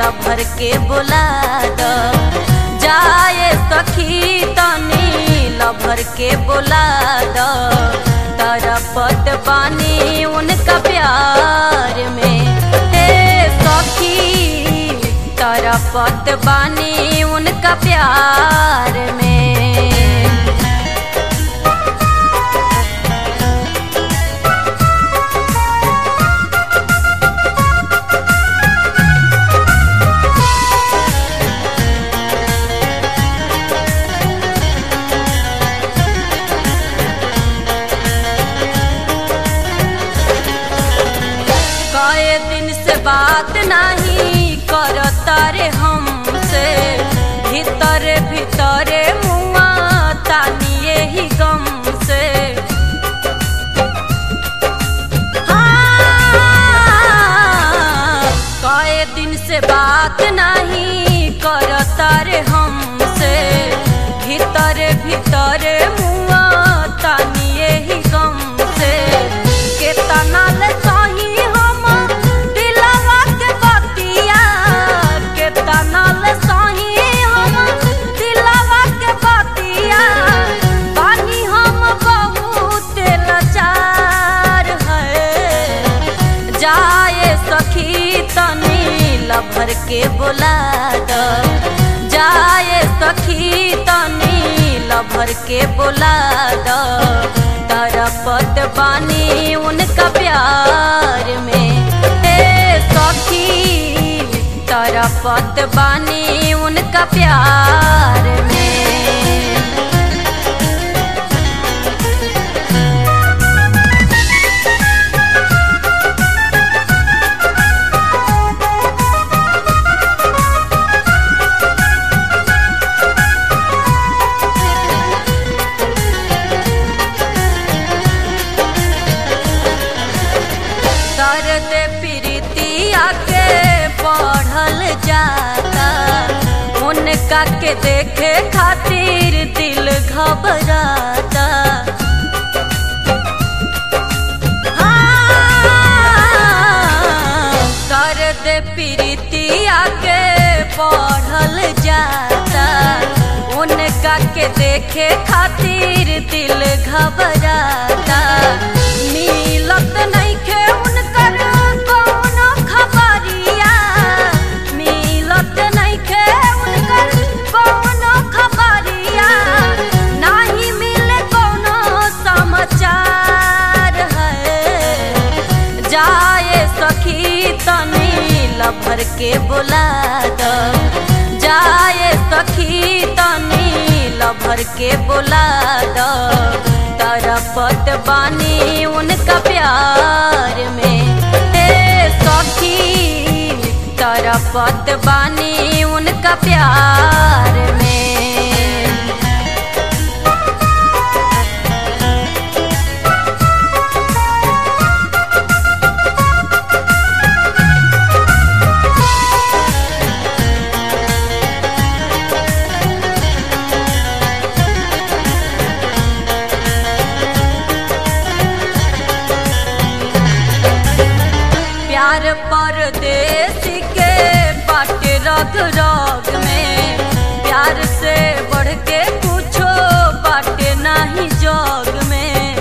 lover के बुला द जाए सखी तनी लभर के बुला द तरपत पानी उनका प्यार में हे सखी तरपत बानी उनका प्यार में कए दिन से बात नहीं करता रे हमसे भीतर भीतर मुआ तानिए ही गम से हाँ, कए दिन से बात नहीं करता रे हमसे भीतर भीतर मुआ तानिए ही गम से केतना ले सही हम दिलवा के बतिया केतना ले सही हम दिलवा के बतिया बानी हम बहुत लाचार है जाए सखी तनी लभर के बुला द जाए सखी तनी लभर के बुला द तरपत बानी उनका प्यार में हे सखी तरपत बानी उनका प्यार में दर्द प्रीतिया के बढ़ल जाता उनका के देखे खातिर दिल घबराता हाँ, दर्द प्रीतिया के बढ़ल जाता उनका के देखे खातिर दिल घबराता मिलत नइखे उनकर कौनो खबरिया मिलत नइखे उनकर कौनो खबरिया नाही मिले कौनो समाचार है जाए सखी तनी लभर के बुला द जाए सखी तनी लभर के बुला द तरपत बानी उनका प्यार में हे सखी तरपत बानी उनका प्यार में प्यार परदेश के बाटे रग रग में प्यार से बढ़ के कुछो बाटे नहीं जग में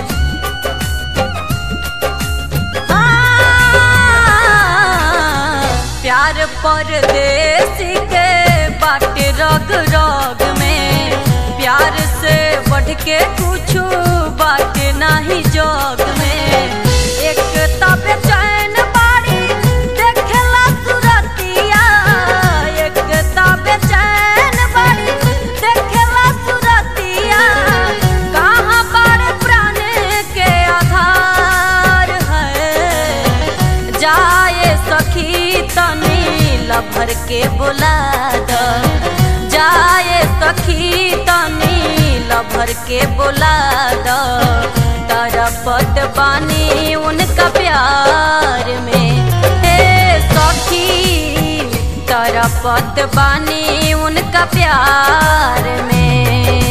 हाँ, प्यार परदेश के बाटे रग रग में प्यार से बढ़ के कुछो बाटे नहीं जग में एक तब चैन बाड़ी देखला सुरतिया एक तब चैन बाड़ी देखला सुरतिया कहाँ बड़ प्राण के आधार है जाए सखी तनी लभर के बुला द जाए सखी तनी लभर के बुला द तरपत बानी उनका प्यार में हे सखी तरपत बानी उनका प्यार में